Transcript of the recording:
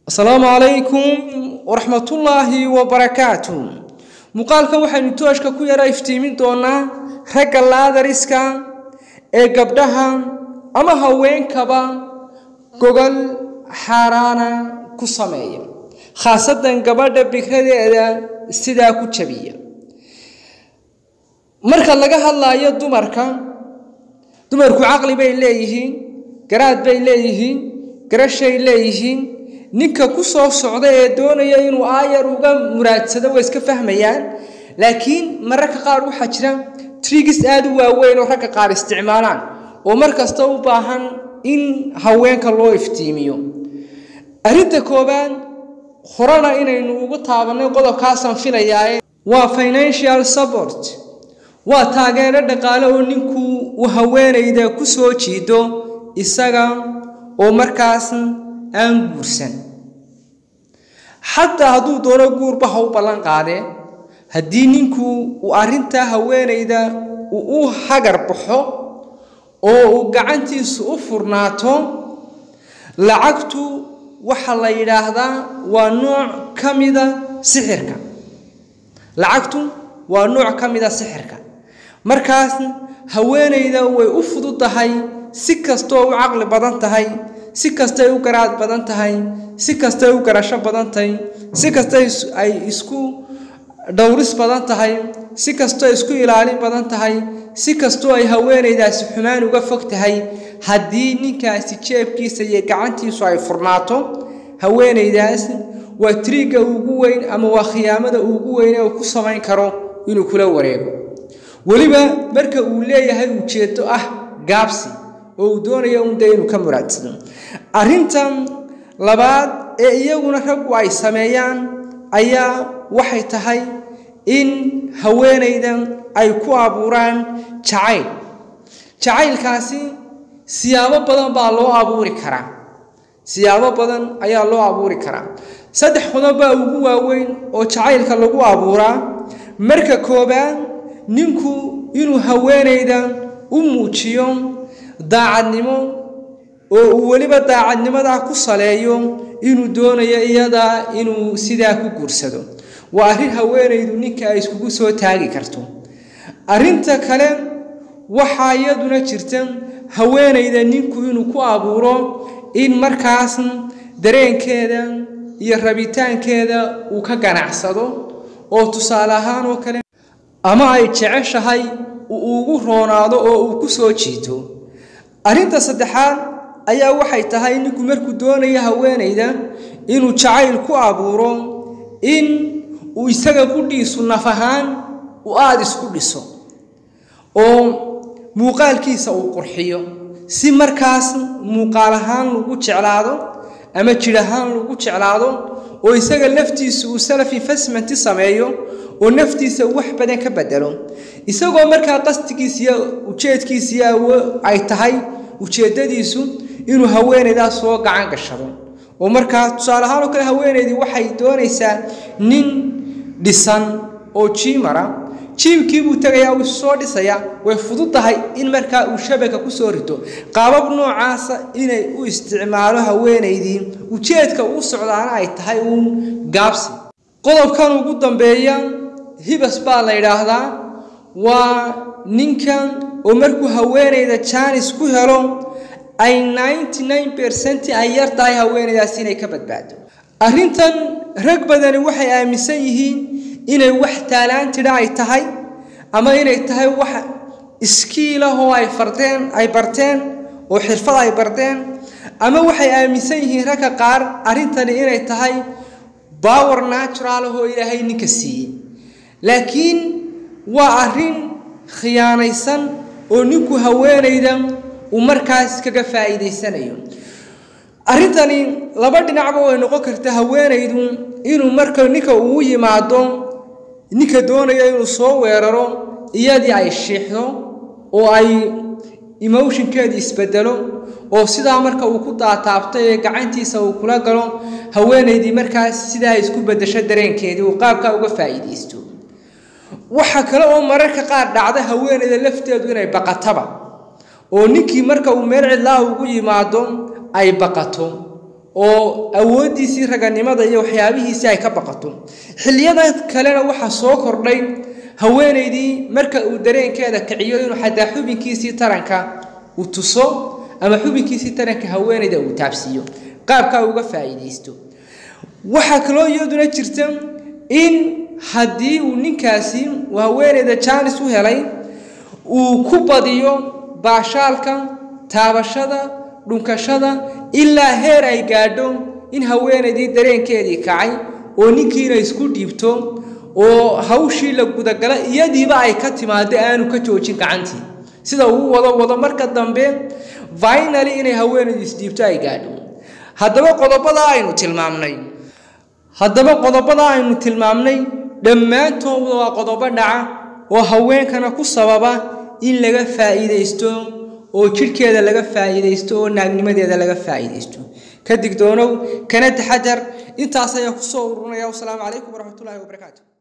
asalaamu calaykum waraxmatullaahi wabarakaatu muuqaalkan waxaynu tooshka ku yara iftiimin doonaa ragga laadariska ee gabdhaha ama haweenkaba gogol xaaraana ku sameeya khaasatan gabadha bikradeeda sidaa ku jabiya marka laga hadlaayo dumarka dumarku caqli bay leeyihiin garaad bay leeyihiin garashay leeyihiin ninka ku soo socda ee doonaya inuu aayar uga muraadsado way iska fahmayaan laakiin mararka qaar waxaa jira trigis aada u waaweyn oo ragga qaar isticmaalaan oo mar kasta u baahan in haweenka loo iftiimiyo arrinta koowaad horena inaynu ugu taabanay qodobkaasaan filayaae waa financial support waa taageero dhaqaale oo ninku uu haweenayda ku soo jiido isaga oo markaas aan guursan xataa hadduu doono guurba ha u ballan qaadee haddii ninku uu arrintaa haweenayda uu u hagar baxo oo uu gacantiisu u furnaato lacagtu waxaa la yidhaahdaa waa nooc ka mida sixirka lacagtu waa nooc ka mida sixirka markaas haweenayda way u fududahay si kastoo u caqli badan tahay si kastay u garaad badan tahay si kastay u garasho badan tahay si kasta ay isku dhowris badan tahay si kastoo isku ilaalin badan tahay si kastoo ay haweenaydaasi xumaan uga fog tahay haddii ninkaasi jeebkiisa iyo gacantiisu ay furnaato haweenaydaas waa triigga ugu weyn ama waa khiyaamada ugu weyn ee uu ku samayn karo inuu kula wareego weliba marka uu leeyahay ujeedo ah gaabsi oo uu doonayo unda inuu ka muraadsado arrintan labaad ee iyaguna raggu ay sameeyaan ayaa waxay tahay in haweenayda ay ku abuuraan jacayl jacaylkaasi siyaabo badan baa loo abuuri karaa siyaabo badan ayaa loo abuuri karaa saddex qodob baa ugu waaweyn oo jacaylka lagu abuuraa marka koobaad ninku inuu haweenayda u muujiyo daacadnimo oo uu weliba daacadnimadaa ku saleeyo inuu doonayo iyadaa inuu sidaa ku guursado waa arrin haweenaydu ninka ay iskugu soo taagi karto arrinta kale waxaa iyaduna jirta haweenayda ninku inuu ku abuuro in markaas dareenkeeda iyo rabitaankeeda uu ka ganacsado oo tusaale ahaan oo kale ama ay jeceshahay uu ugu roonaado oo uu ku soo jiito arrinta saddexaad ayaa waxay tahay ninku markuu doonayo haweenayda inuu jacayl ku abuuro in uu isaga qudhiisu naf ahaan uu aada isku dhiso oo muuqaalkiisa uu qurxiyo si markaas muuqaal ahaan lagu jeclaado ama jir ahaan lagu jeclaado oo isaga laftiisu uu self investmenti sameeyo oo naftiisa wax badan ka bedelo isagoo markaa qastigiisiyo ujeedkiisiyo ay tahay ujeeddadiisu inuu haweenaydaas soo gacan gashado oo markaa tusaale ahaan oo kale haweenaydii waxay doonaysaa nin dhisan oo jiimara jiimkii buu tegayaa uu soo dhisayaa way fududahay in markaa uu shabaka ku soo rito qaabab noocaasa inay u isticmaalo haweenaydii ujeedka uu socdaana ay tahay uun gaabsi qodobkan ugu dambeeya hibas baa la yidhaahdaa waa ninkan oo markuu haweenayda jaanis ku helo ay ninety nine percent ay yar tahay haweenaydaas inay ka badbaado arrintan rag badani waxay aaminsan yihiin inay wax taalaantidha ay tahay ama inay tahay wax iskiilah oo ay fardeen ay barteen oo xirfad ay barteen ama waxay aaminsan yihiin ragga qaar arrintani inay tahay power natural oo ilaahay ninka siiyey laakiin waa arrin khiyaanaysan oo ninku haweenayda uu markaas kaga faa'iidaysanayo arrintani laba dhinacba way noqon karta haweenaydu inuu marka ninka uu yimaado ninka doonaya inuu soo weeraro iyadii ay shiixdo oo ay emotionkeedii isbedelo oo sidaa marka uu ku daataabtay ee gacantiisa uu kula galo haweenaydii markaas sidaa isku bedesho dareenkeedii uu qaabkaa uga faa'iidaysto waxaa kale oo mararka qaar dhacda haweenayda lafteedu inay baqataba oo ninkii marka uu meel cidlaa ugu yimaado ay baqato oo awooddiisii raganimada iyo waxyaabihiisii ay ka baqato xilliyada kalena waxaa soo kordhay haweenaydii marka uu dareenkeeda kiciyo inuu xataa xubinkiisii taranka uu tuso ama xubinkiisii taranka haweenayda uu taabsiiyo qaabkaa uga faa'iidaysto waxaa kaloo iyaduna jirta in haddii uu ninkaasi uu haweenayda jaanis u helay uu ku badiyo baashaalka taabashada dhunkashada ilaa heer ay gaadho in haweenaydii dareenkeedii kacay oo ninkiina isku dhiibto oo hawshii la gudagala iyadiiba ay ka timaado aanu ka joojin gacantii sida uu wado wado marka dambe finally inay haweenaydu isdhiibto ay gaadho haddaba qodobada aynu tilmaamnay haddaba qodobada aynu tilmaamnay dhammaantooda waa qodobo dhaca oo haweenkana ku sababa in laga faa'iidaysto oo jidhkeeda laga faa'iidaysto oo naagnimadeeda laga faa'iidaysto ka digdoonow kana taxadar intaas ayaa ku soo urunaya wasalaamu calaykum waraxmatullaahi wabarakaatu